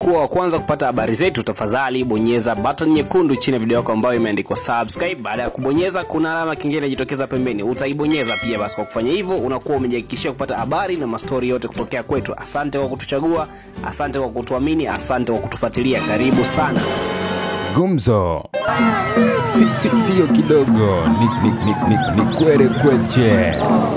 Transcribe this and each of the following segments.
kuwa wa kwanza kupata habari zetu, tafadhali bonyeza button nyekundu chini ya video yako ambayo imeandikwa subscribe. Baada ya kubonyeza, kuna alama kingine inajitokeza pembeni, utaibonyeza pia. Basi kwa kufanya hivyo, unakuwa umejihakikishia kupata habari na mastori yote kutokea kwetu. Asante kwa kutuchagua, asante kwa kutuamini, asante kwa kutufuatilia. Karibu sana. Gumzo si, si, sio kidogo, ni, ni, ni, ni, ni kwere kweche.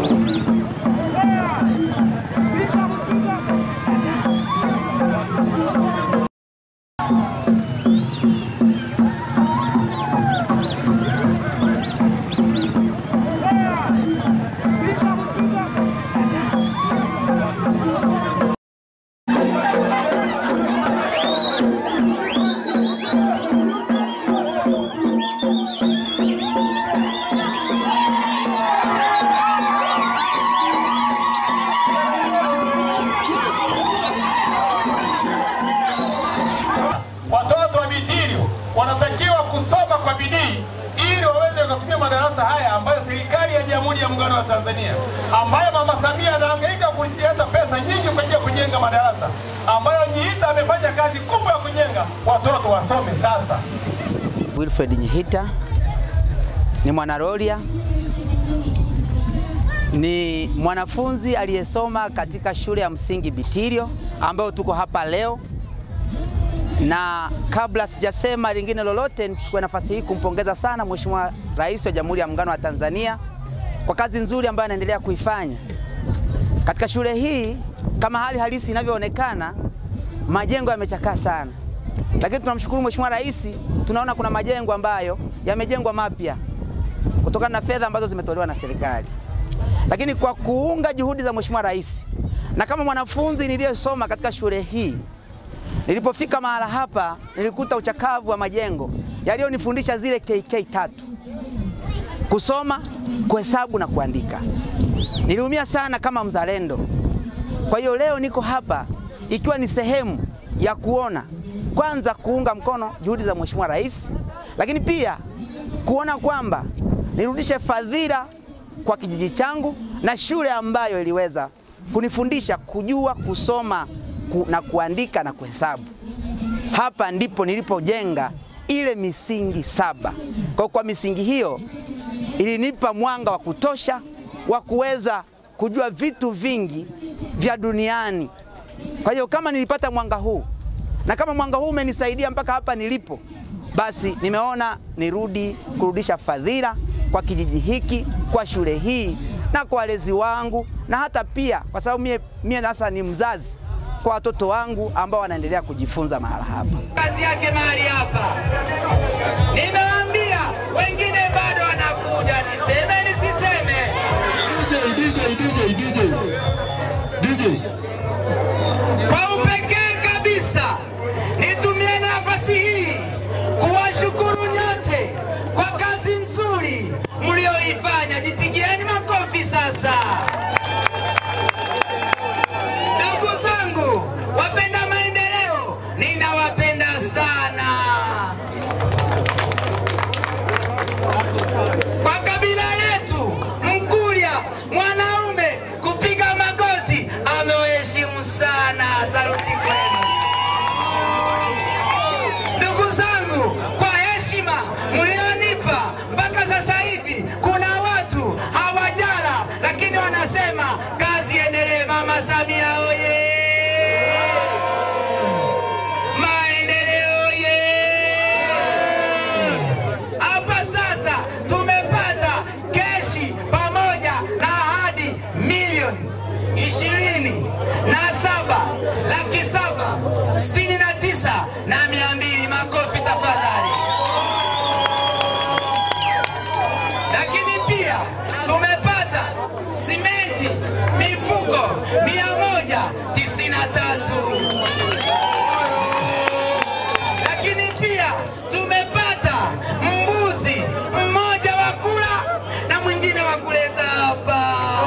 Watoto wa Bitirio wanatakiwa kusoma kwa bidii ili waweze kutumia madarasa haya ambayo serikali ya Jamhuri ya Muungano wa Tanzania ambayo Mama Samia anahangaika kuleta pesa nyingi kwa ajili ya kujenga madarasa ambayo Nyiita amefanya kazi kubwa ya kujenga. Watoto wasome sasa. Wilfred Nyihita ni mwanaroria, ni mwanafunzi aliyesoma katika shule ya msingi Bitirio ambayo tuko hapa leo, na kabla sijasema lingine lolote, nichukue nafasi hii kumpongeza sana Mheshimiwa Rais wa Jamhuri ya Muungano wa Tanzania kwa kazi nzuri ambayo anaendelea kuifanya katika shule hii. Kama hali halisi inavyoonekana, majengo yamechakaa sana, lakini tunamshukuru Mheshimiwa Rais, tunaona kuna majengo ambayo yamejengwa mapya kutokana na fedha ambazo zimetolewa na serikali. Lakini kwa kuunga juhudi za Mheshimiwa Rais na kama mwanafunzi niliyesoma katika shule hii, nilipofika mahala hapa nilikuta uchakavu wa majengo yaliyonifundisha zile KK tatu: kusoma, kuhesabu na kuandika. Niliumia sana kama mzalendo. Kwa hiyo leo niko hapa ikiwa ni sehemu ya kuona kwanza, kuunga mkono juhudi za Mheshimiwa Rais, lakini pia kuona kwamba nirudishe fadhila kwa kijiji changu na shule ambayo iliweza kunifundisha kujua kusoma ku, na kuandika na kuhesabu. Hapa ndipo nilipojenga ile misingi saba. Kwa, kwa misingi hiyo ilinipa mwanga wa kutosha wa kuweza kujua vitu vingi vya duniani. Kwa hiyo kama nilipata mwanga huu na kama mwanga huu umenisaidia mpaka hapa nilipo, basi nimeona nirudi kurudisha fadhila kwa kijiji hiki, kwa shule hii na kwa walezi wangu, na hata pia kwa sababu mie, mie sasa ni mzazi kwa watoto wangu ambao wanaendelea kujifunza mahala hapa. kazi yake mahali hapa. Nimewaambia wengine bado wanakuja, niseme nisiseme? DJ, DJ, DJ, DJ. Kwa upekee kabisa nitumie nafasi hii kuwashukuru nyote kwa kazi nzuri mlioifanya. Jipigieni makofi sasa. Ndugu zangu wapenda maendeleo, ninawapenda sana. Kwa kabila letu Mkurya, mwanaume kupiga magoti amewaheshimu sana. Saluti kwenu ndugu zangu, kwa heshima mlionipa mpaka sasa hivi. Kuna watu hawajala, lakini wanasema kazi endelee. Mama Samia oye! Maendeleo oye! Hapa sasa tumepata keshi pamoja na ahadi milioni ishirini na saba laki saba sitini na tisa na mia mbili. Makofi tafadhali. Lakini pia tumepata simenti mifuko mia moja tisini na tatu lakini pia tumepata mbuzi mmoja wa kula na mwingine wa kuleta hapa.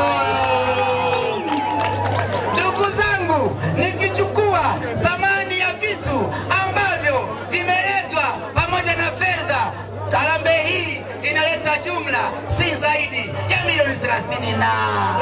Ndugu zangu, nikichukua thamani ya vitu ambavyo vimeletwa pamoja na fedha, harambee hii inaleta jumla si zaidi ya milioni 30 na